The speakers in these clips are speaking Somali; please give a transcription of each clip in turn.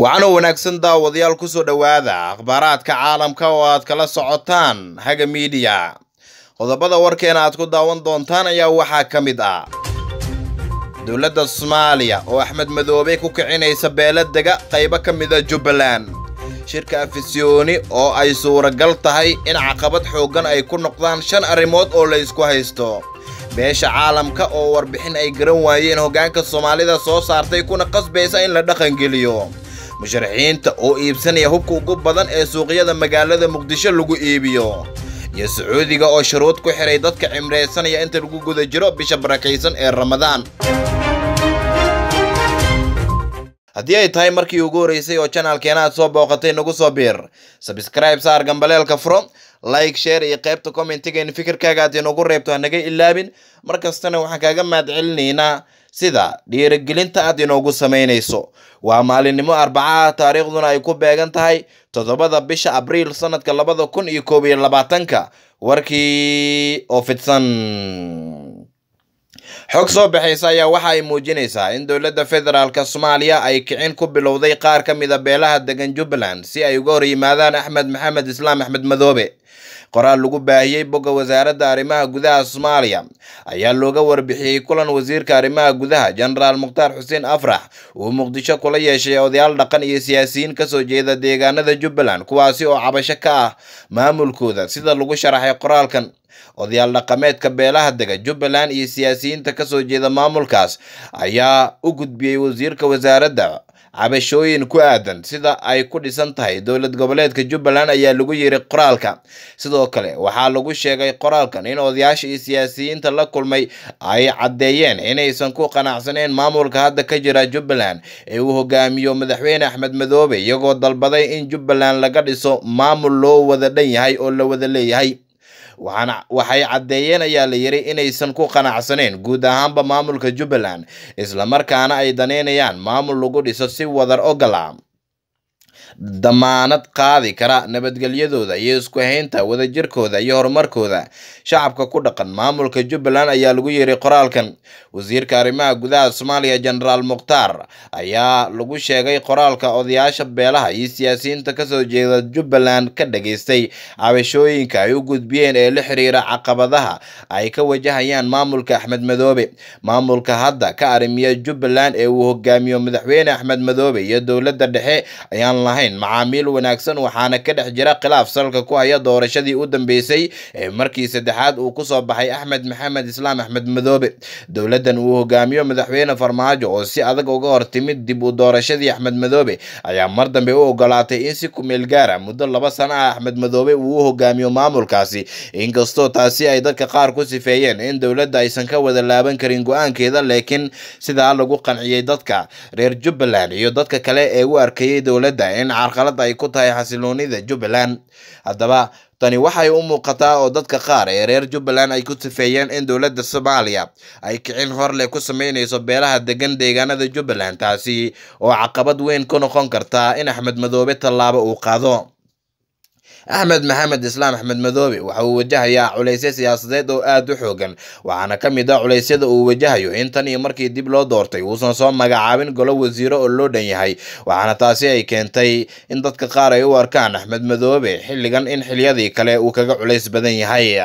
waxaana wanaagsan daawadayaal kusoo dhowaada akhbaaraadka caalamka oo aad kala socotaan haga miidiya qodobada warkeena aad ku daawan doontaan ayaa waxaa ka mid ah dowladda soomaaliya oo axmed madoobe ku kicinaysa beeladega qaybo ka mida jubbaland shirka afisyooni oo ay suuragal tahay in caqabad xooggan ay ku noqdaan shan arrimood oo la ysku haysto beesha caalamka oo warbixin ay garan waayeen hoggaanka soomaalida soo saartay kuna qasbaysa in la dhaqangeliyo musharaxiinta oo iibsanaya hubka ugu badan ee suuqyada magaalada muqdisho lagu iibiyo iyo sacuudiga oo shuruud ku xiray dadka cimraysanaya inta lagu guda jiro bisha barakaysan ee ramadaan haddii ay tahay markii ugu horreysay oo janaalkeena aad soo booqatay nagu soo biir sabscribe saar gambaleelka furo like share iyo qaybta commentiga in fikirkaaga aad inagu reebto hanaga ilaabin mar kastana waxaan kaaga mahadcelinaynaa sida dhiirigelinta aad inoogu samaynayso waa maalinimo arbacaha taariikhduna ay ku beegan tahay toddobada bisha abriil sanadka labada kun iyo koob iyo labaatanka warkii oo fidsan xog soo baxaysa ayaa waxa ay muujinaysaa in dowladda federaalk soomaaliya ay kicin ku bilowday qaar ka mida beelaha degan jubbaland si ay uga hor yimaadaan axmed maxamed islaam axmed madoobe qoraal lagu baahiyey bogga wasaaradda arrimaha gudaha soomaaliya ayaa looga warbixiyey kulan wasiirka arrimaha gudaha jenaraal mukhtaar xuseen afrax uu muqdisho kula yeeshay odayaal dhaqan iyo siyaasiyiin kasoo jeeda deegaanada jubbaland kuwaasi oo cabasho ka ah maamulkooda sida lagu sharaxay qoraalkan odayaal dhaqameedka beelaha dega jubbaland iyo siyaasiyiinta kasoo jeeda maamulkaas ayaa u gudbiyey wasiirka wasaaradda cabashooyin ku aadan sida ay ku dhisan tahay dowlad goboleedka jubbaland ayaa lagu yiri qoraalka sidoo kale waxaa lagu sheegay qoraalkan in odayaasha iyo siyaasiyiinta la kulmay ay caddeeyeen inaysan ku qanacsaneyn maamulka hadda ka jira jubbaland ee uu hogaamiyo madaxweyne axmed madoobe iyagoo dalbaday in jubbaland laga dhiso maamul loo wada dhan yahay oo la wada leeyahay waxaana waxay caddeeyeen ayaa la yiri inaysan ku qanacsaneyn guud ahaanba maamulka jubbaland islamarkaana ay daneynayaan maamul lagu dhiso si wadar ogola damaanad qaadi kara nabadgelyadooda iyo isku haynta wadajirkooda iyo horumarkooda shacabka ku dhaqan maamulka jubbaland ayaa lagu yiri qoraalkan wasiirka arrimaha gudaha soomaaliya jenaraal mukhtaar ayaa lagu sheegay qoraalka odayaasha beelaha iyo siyaasiyiinta kasoo jeeda jubbaland ka dhageystay cabashooyinka ay u gudbiyeen ee la xiriira caqabadaha ay ka wajahayaan maamulka axmed madoobe maamulka hadda ka arrimiya jubbaland ee uu hogaamiyo madaxweyne axmed madoobe iyo dowladda dhexe ayaan lahayn macaamiil wanaagsan waxaana ka dhex jira khilaaf salka ku haya doorashadii u dambeysay ee markii saddexaad uu kusoo baxay axmed maxamed islaam axmed madoobe dowladdan uu hogaamiyo madaxweyne farmaajo oo si adag uga hor timid dib u doorashadii axmed madoobe ayaa mar dambe u ogolaatay in si kumeel gaara muddo laba sano ah axmed madoobe uu u hogaamiyo maamulkaasi inkastoo taasi ay dadka qaar ku sifeeyeen in dowladda aysan ka wada laaban karin go-aankeeda laakiin sidaa lagu qanciyey dadka reer jubbaland iyo dadka kale ee u arkayey dowladda in carqalad ay ku tahay xasiloonida jubbaland haddaba tani waxay u muuqataa oo dadka qaar ee reer jubbaland ay ku sifeeyeen in dowladda soomaaliya ay kicin horleh ku sameynayso beelaha degan deegaanada jubbaland taasi oo caqabad weyn ku noqon karta in axmed madoobe tallaabo uu qaado axmed maxamed islaam axmed madoobe waxa uu wajahayaa culaysyo siyaasadeed oo aada u xoogan waxaana ka mid ah culeysyada uu wajahayo in tan iyo markii dib loo doortay uusan soo magacaabin golo wasiiro oo loo dhan yahay waxaana taasi ay keentay in dadka qaar ay u arkaan axmed madoobe xilligan in xilyadii kale uu kaga culays badan yahay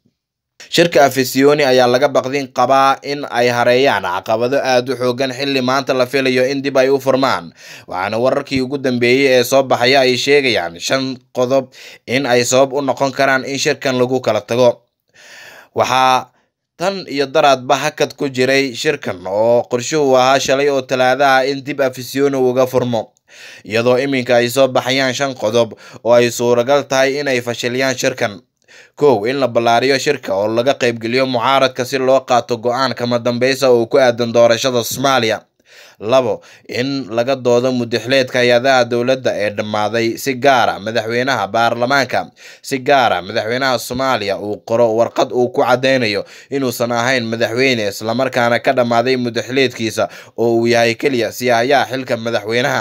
shirka afisyooni ayaa laga baqdin qabaa in ay hareeyaan caqabado aada u xoogan xilli maanta la filayo in dib ay u furmaan waxaana wararkii ugu dambeeyey ee soo baxaya ay sheegayaan shan qodob in ay sabab u noqon karaan in shirkan lagu kala tago waxaa tan iyo daraadba hakad ku jiray shirkan oo qorshuhu ahaa shalay oo talaadaha in dib afisyooni uga furmo iyadoo iminka ay soo baxayaan shan qodob oo ay suuragal tahay inay fashiliyaan shirkan kow in la ballaariyo shirka oo laga qaybgeliyo mucaaradka si loo qaato go-aan kama dambeysa oo ku aadan doorashada soomaaliya labo in laga doodo mudixleedka hay-adaha dowladda ee dhammaaday si gaara madaxweynaha baarlamaanka si gaara madaxweynaha soomaaliya uu qoro warqad uu ku caddeynayo inuusan ahayn madaxweyne islamarkaana ka dhammaaday mudixleedkiisa oo uu yahay keliya siyahayaha xilka madaxweynaha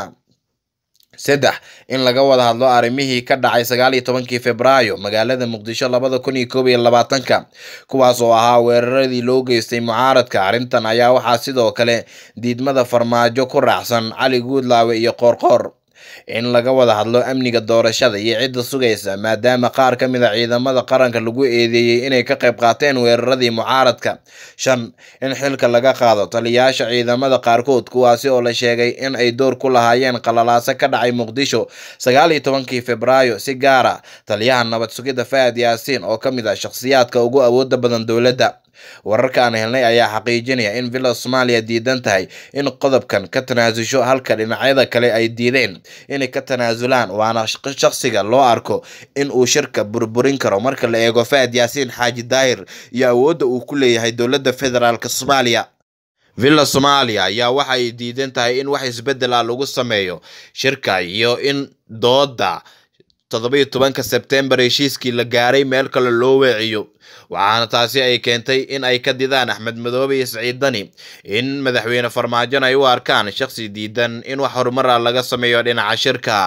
saddex in laga wada hadlo arrimihii ka dhacay sagaal iyo tobankii februaayo magaalada muqdisho labada kun iyo koob iyo labaatanka kuwaas oo ahaa weeraradii loo geystay mucaaradka arrintan ayaa waxaa sidoo kale diidmada farmaajo ku raacsan cali guudlaawe iyo qoorqoor in laga wada hadlo amniga doorashada iyo cidda sugaysa maadaama qaar ka mid a ciidamada qaranka lagu eedeeyey inay ka qayb qaateen weeraradii mucaaradka shan in xilka laga qaado taliyayaasha ciidamada qaarkood kuwaasi oo la sheegay in ay door ku lahaayeen qalalaaso ka dhacay muqdisho sagaal iyo tobankii februaayo si gaara taliyaha nabad sugidda fahad yaasiin oo ka mid ah shakhsiyaadka ugu awooda badan dowladda wararka aan helnay ayaa xaqiijinaya in villa soomaaliya diidan tahay in qodobkan ka tanaasusho halka dhinacyada kale ay diideen inay ka tanaasulaan waana shaqsiga loo arko in uu shirka burburin karo marka la eego fahad yaasiin xaaji daahir iyo awoodda uu ku leeyahay dowladda federaalk soomaaliya villa soomaaliya ayaa waxa ay diidan tahay in wax isbeddel ah lagu sameeyo shirka iyo in dooda toddoba iyo tobanka sebtembar heshiiskii la gaaray meel kale loo weeciyo waxaana taasi ay keentay in ay ka didaan axmed madoobe iyo saciid dani in madaxweyne farmaajon ay u arkaan shaqsi diidan in wax horumar ah laga sameeyo dhinaca shirka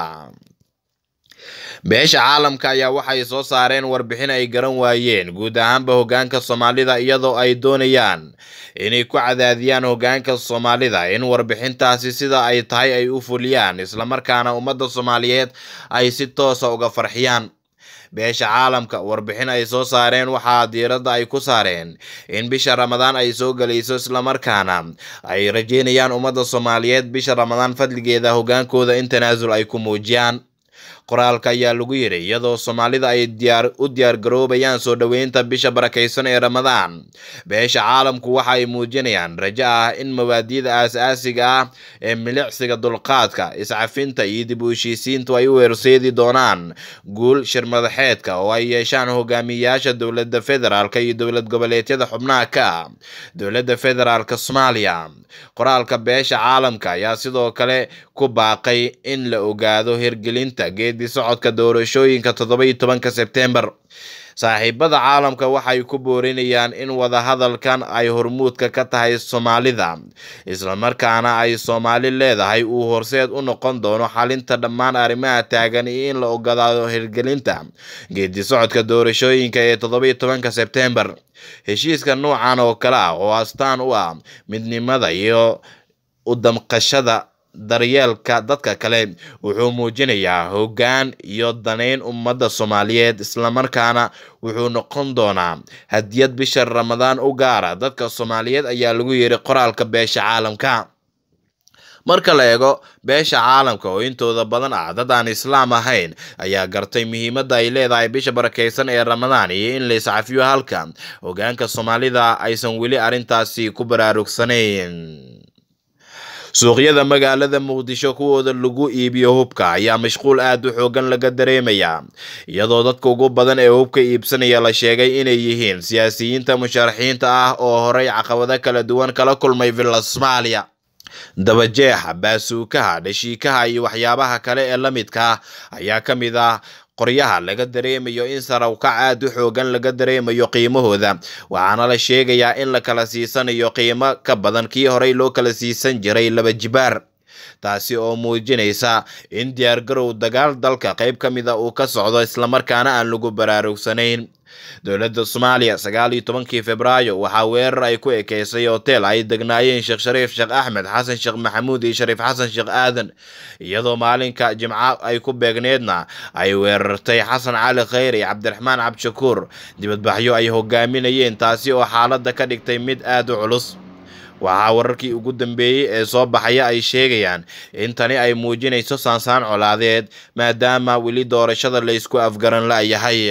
beesha caalamka ayaa waxay soo saareen warbixin ay garan waayeen guud ahaanba hoggaanka soomaalida iyadoo ay doonayaan inay ku cadaadiyaan hoggaanka soomaalida in warbixintaasi sida ay tahay ay u fuliyaan islamarkaana ummadda soomaaliyeed ay si toosa uga farxiyaan beesha caalamka warbixin ay soo saareen waxaa diiradda ay ku saareen in bisha ramadaan ay soo gelayso islamarkaana ay rajeynayaan ummadda soomaaliyeed bisha ramadaan fadligeeda hoggaankooda in tanaasul ay ku muujiyaan qoraalka ayaa lagu yidhi iyadoo soomaalida ay diyaar u diyaargaroobayaan soo dhoweynta bisha barakaysan ee ramadaan beesha caalamku waxa ay muujinayaan rajo ah in mabaadi'da aas-aasiga ah ee milicsiga dulqaadka iscafinta iyo dib u heshiisiintu ay u weerseedi doonaan guul shirmadaxeedka oo ay yeeshaan hogaamiyayaasha dowladda federaalk iyo dowlad goboleedyada xubnaha ka ah dowladda federaalk soomaaliya qoraalka beesha caalamka ayaa sidoo kale ku baaqay in la ogaado hirgelinta geedi socodka doorashooyinka toddoba iyo tobanka sebtembar saaxiibada caalamka waxay ku boorinayaan in wadahadalkan ay hormuudka ka tahay soomaalida islamarkaana ay soomaali leedahay uu horseed u noqon doono xalinta dhammaan arrimaha taagan iyo in la ogolaado hirgelinta geedi socodka doorashooyinka ee toddoba iyo tobanka sebtembar heshiiska noocan oo kale ah oo astaan u ah midnimada iyo u damqashada daryeelka dadka kale wuxuu muujinayaa hoggaan iyo daneyn ummadda soomaaliyeed islamarkaana wuxuu noqon doonaa hadiyad bisha ramadaan u gaara dadka soomaaliyeed ayaa lagu yiri qoraalka beesha caalamka marka la eego beesha caalamka oo intooda badan ah dad aan islaam ahayn ayaa gartay muhiimadda ay leedahay bisha barakaysan ee ramadaan iyo in la iscafiyo halka hoggaanka soomaalida aysan weli arrintaasi ku baraarugsanayn suuqyada magaalada muqdisho kuwooda lagu iibiyo hubka ayaa mashquul aad u xoogan laga dareemayaa iyadoo dadka ugu badan ee hubka iibsanaya la sheegay inay yihiin siyaasiyiinta musharaxiinta ah oo horey caqabado kala duwan kala kulmay villa soomaaliya dabajeexa baasuukaha dhashiikaha iyo waxyaabaha kale ee la midka ah ayaa ka mid ah qoryaha laga dareemayo in sarawkac aad u xoogan laga dareemayo qiimahooda waxaana la sheegayaa in la kala siisanayo qiimo ka badan kii horey loo kala siisan jiray laba jibaar taasi oo muujinaysa in diyaargarow dagaal dalka qayb ka mid a uu ka socdo islamarkaana aan lagu baraarugsanayn dowladda soomaaliya sagaal iyo tobankii februaayo waxaa weerar ay ku ekeysay hotel ay degnaayeen sheekh shariif sheekh axmed xasan sheekh maxamuud iyo shariif xasan sheekh aadan iyadoo maalinka jimco ay ku beegneedna ay weerartay xasan cali khayr iyo cabdiraxmaan cabdishakuur dibadbaxyo ay hogaaminayeen taasi oo xaaladda ka dhigtay mid aad u culus waxaa wararkii ugu dambeeyey ee soo baxaya ay sheegayaan in tani ay muujinayso saansaan colaadeed maadaama weli doorashada laysku afgaran la-yahay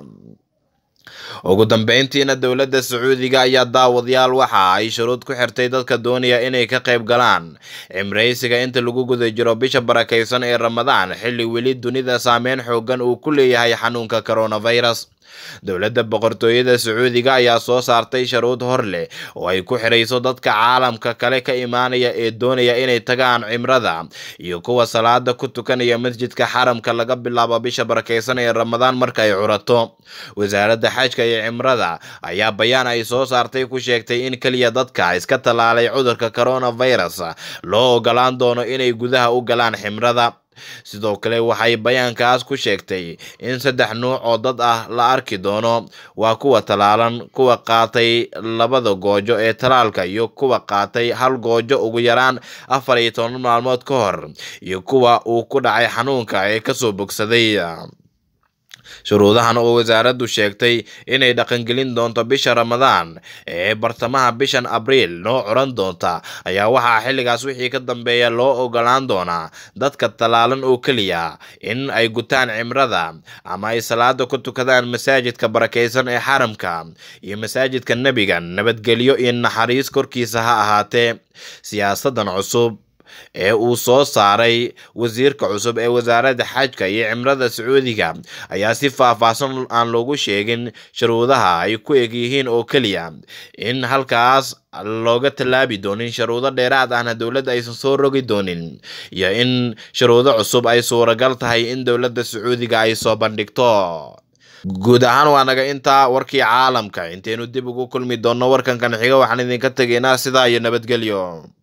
ugu dambeyntiina dowladda sacuudiga ayaa daawadayaal waxa ay shuruud ku xirtay dadka doonaya inay ka qayb galaan cimraysiga inta lagu guda jiro bisha barakaysan ee ramadaan xilli weli dunida saameyn xoogan uu ku leeyahay xanuunka coronavirus dowladda boqortooyada sacuudiga ayaa soo saartay sharuud hor leh oo ay ku xirayso dadka caalamka kale ka imaanaya ee doonaya inay tagaan cimrada iyo kuwa salaada ku tukanaya masjidka xaramka laga bilaabo bisha barakaysan ee ramadaan marka ay curato wasaaradda xajka iyo cimrada ayaa bayaan ay soo saartay ku sheegtay in keliya dadka iska tallaalay cudurka coronavirus loo ogolaan doono inay gudaha u galaan ximrada sidoo kale waxay bayaankaas ku sheegtay in saddex nuuc oo dad ah la arki doono waa kuwa talaalan kuwa qaatay labada goojo ee talaalka iyo kuwa qaatay hal goojo ugu yaraan afar iyo toban maalmood ka hor iyo kuwa uu ku dhacay xanuunka ee kasoo bogsaday shuruudahan oo wasaaraddu sheegtay inay dhaqangelin doonto bisha ramadaan ee bartamaha bishan abriil noo curan doonta ayaa waxaa xilligaas wixii ka dambeeya loo ogolaan doonaa dadka tallaalan oo keliya in ay gutaan cimrada ama ay salaada ku tukadaan masaajidka barakaysan ee xaramka iyo masaajidka nebiga nabadgelyo iyo naxariis korkiisa ha ahaatee siyaasadan cusub ee uu soo saaray wasiirka cusub ee wasaaradda xajka iyo cimrada sacuudiga ayaa si faahfaahsan aan loogu sheegin shuruudaha ay ku eg yihiin oo keliya in halkaas looga tallaabi doonin shuruudo dheeraad ahna dowladda aysan soo rogi doonin iyo in shuruudo cusub ay suuragal tahay in dowladda sacuudiga ay soo bandhigto guud ahaan waa naga intaa warkii caalamka intaynu dib ugu kulmi doonno warkankan xiga waxaan idinka tegaynaa sidaa iyo nabadgelyo